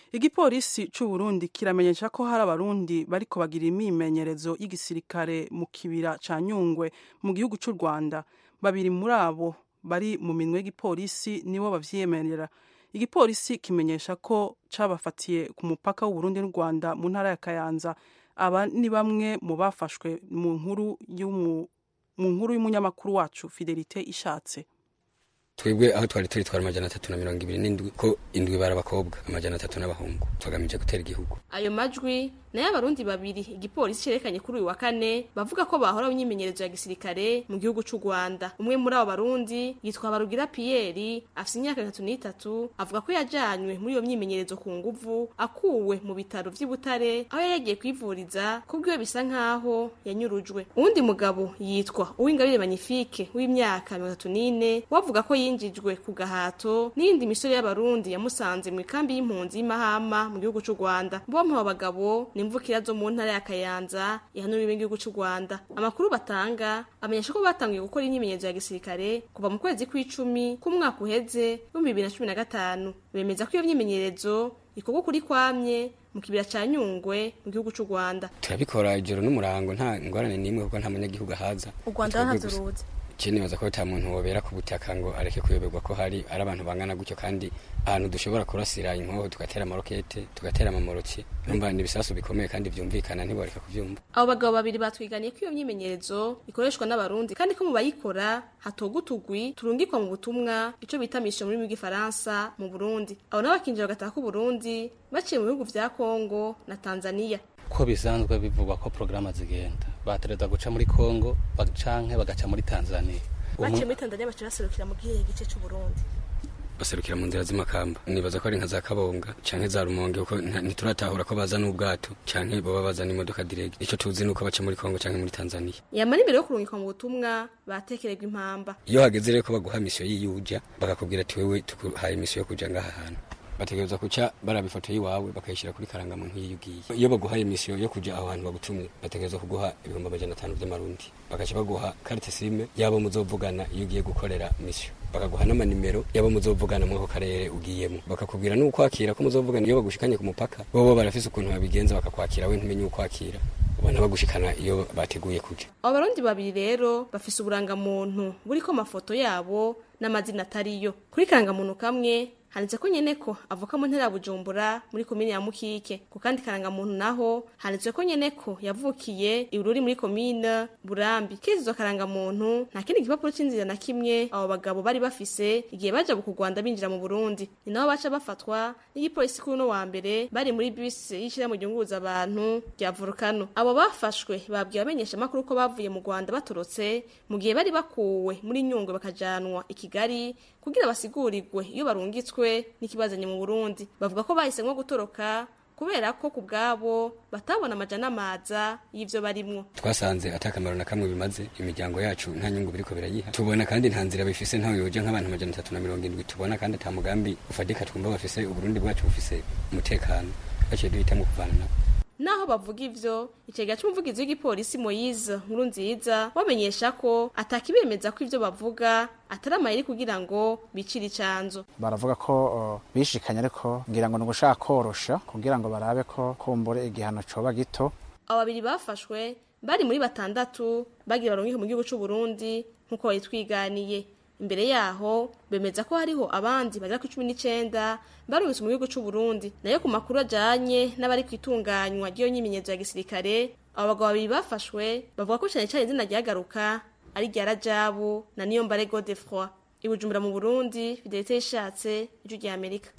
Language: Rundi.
igipolisi c'u Burundi kiramenyesha ko hari abarundi bariko bagira imyimenyerezo y'igisirikare mu kibira ca Nyungwe mu gihugu c'u Rwanda babiri muri abo bari mu minwe y'igipolisi nibo bavyiyemerera igipolisi kimenyesha ko cabafatiye ku mupaka w'u Burundi n'u Rwanda mu ntara ya Kayanza aba ni bamwe mu bafashwe mu nkuru y'umu mu nkuru y'umunyamakuru wacu Fidelite Ishatse twebwe aho twari turi twari amajana atatu na mirongo ibiri n'indwi ko indwi bari abakobwa amajana atatu n'abahungu tugamije gutera igihugu ayo majwi nayo abarundi babiri igipolisi cerekanye kuri uyu wa kane bavuga ko bahora mu myimenyerezo ya gisirikare mu gihugu c'u Rwanda umwe muri abo barundi yitwa Barugira Pierre afise imyaka itatu n'itatu avuga ko yajanywe muri iyo myimenyerezo ku nguvu akuwe mu bitaro vy'i Butare aho yari yagiye kwivuriza kubwiwe bisa nkaho yanyurujwe uwundi mugabo yitwa Uwingabire Magnifique w'imyaka mirongo itatu n'ine wavuga ko yinjijwe ku gahato n'iyindi misore y'abarundi yamusanze mu ikambi y'impunzi y'Imahama mu gihugu c'u Rwanda bompi abo bagabo nimvukira zo mu ntara ya Kayanza ihanuriwe igihugu c'u Rwanda amakuru batanga amenyesha ko batangiye gukora imyimenyerezo ya gisirikare kuva mu kwezi kw'icumi k'umwaka uheze w'ibihumbi bibiri na cumi na gatanu bemeza ko iyo myimenyerezo ikorwa kuri kwamye mu kibira ca Nyungwe mu gihugu c'u Rwanda turabikora ijoro n'umurango nta ngorane n'imwe kuko nta munyagihugu ahaza u Rwanda Twebwe ntazo gusa. ruzi je nibaza ko ata muntu wobera ku butaka ngo areke kuyoberwa ko hari ari abantu bangana gutyo kandi ahantu dushobora kurasira inkoho tugatera amarokete tugatera amamoroki numva ni ibisasu bikomeye kandi vyumvikana ntiboreka kuvyumva abo bagabo babiri batwiganiye ko iyo myimenyerezo ikoreshwa n'abarundi kandi ko mu bayikora hatoga utugwi turungikwa mu butumwa ico bita mission mu rurimi rw'igifaransa mu Burundi abo nabo bakinjira bagataha ku Burundi baciye mu bihugu vya Kongo na Tanzania ko bisanzwe bivugwa ko porogaramu zigenda batereza guca muri congo ba- canke bagaca muri tanzania baciye muri Tanzania baciye baserukira mu gihe gice c'u Burundi baserukira mu nzira z'imakamba nibaza ko ari nka za kabonga canke za rumonge kuko nta- ntituratahura ko baza n'ubwato canke boba bazana imodoka direct ico tuzi nuko baca muri kongo canke muri tanzania yamara imbere yo kurungikwa mu butumwa batekererwa impamba iyo hageze rero ko baguha misiyo y'iyuja bakakubwira ati wewe tukuhaye misiyo yo kuja ngaha hantu bategereza kuca baraba ifoto y'iwawe bakayishyira kuri karangamuntu nk'iyo ugiye iyo baguhaye misiyo yo kuja aho hantu bagutumye bategereza kuguha ibihumbi amajana atanu vy'amarundi bagaca baguha carte sime yabo muzovugana iyo ugiye gukorera misiyo bakaguha n'amanimero yabo muzovugana muri ako karere ugiyemo bakakubwira n'ukwakira ko muzovugana iyo bagushikanye ku mupaka bobo barafise ukuntu babigenza bakakwakira we ntumenye ukwakira ubona bagushikana iyo bateguye kuja abo barundi babiri rero bafise uburangamuntu buriko amafoto yabo n'amazina atariyo kuri karangamuntu kamwe handitse ko nyene ko avuka mu ntara ya Bujumbura muri komine ya Mukike ku kandi karangamuntu naho handitse ko nyene ko yavukiye ibururi muri komine Burambi kizo karangamuntu nta kindi gipapuro c'inzira na kimwe abo bagabo bari bafise igihe baja ku Rwanda binjira mu Burundi ni naho baca bafatwa n'igipolisi kuri uno wa mbere bari muri bisi yishira mu ryunguruza abantu rya Volcano abo bafashwe babwiye abamenyesha makuru ko bavuye mu Rwanda batorotse mu gihe bari bakuwe muri Nyungwe bakajanwa i Kigali kugira basigurirwe iyo barungitswe n'ikibazanye mu Burundi bavuga ko bahisemwo gutoroka kubera ko ku bwabo batabona amajana amaza y'ivyo barimwo twasanze atakamaro na kamwe bimaze imiryango yacu nta nyungu biriko birayiha tubona kandi nta nzira bifise ntawe yoja nk'abantu amajana atatu na mirongo indwi tubona kandi ata mugambi ufatika twumva bafise uburundi bwacu bufise umutekano baciye duhitamwo kuvana nabo naho bavuga ivyo icega c'umuvugizi w'igipolisi Moise nkuru nziza bamenyesha ko atakibemeza ko ivyo bavuga atari amayeri kugira ngo bicire icanzo baravuga ko uh, bishikanye ariko ngira ngo ni ugushaka korosha kugira ngo barabe ko kumbure igihano coba gito abo babiri bafashwe bari muri batandatu bagira barungike mu gihugu c'u Burundi nk'uko bayitwiganiye imbere yaho bemeza ko hariho abandi bagera ku cumi n'icenda barungitse mu gihugu c'u Burundi nayo ku makuru ajanye n'abari kwitunganywa ry'iyo nyimenyezo ya gisirikare abo bagabo babiri bafashwe bavuga ko cane cane izina ryagaruka ari rya Rajabu na Niyombare Godefroid i Bujumbura mu Burundi Fidelite Ishatse ijwi rya Amerika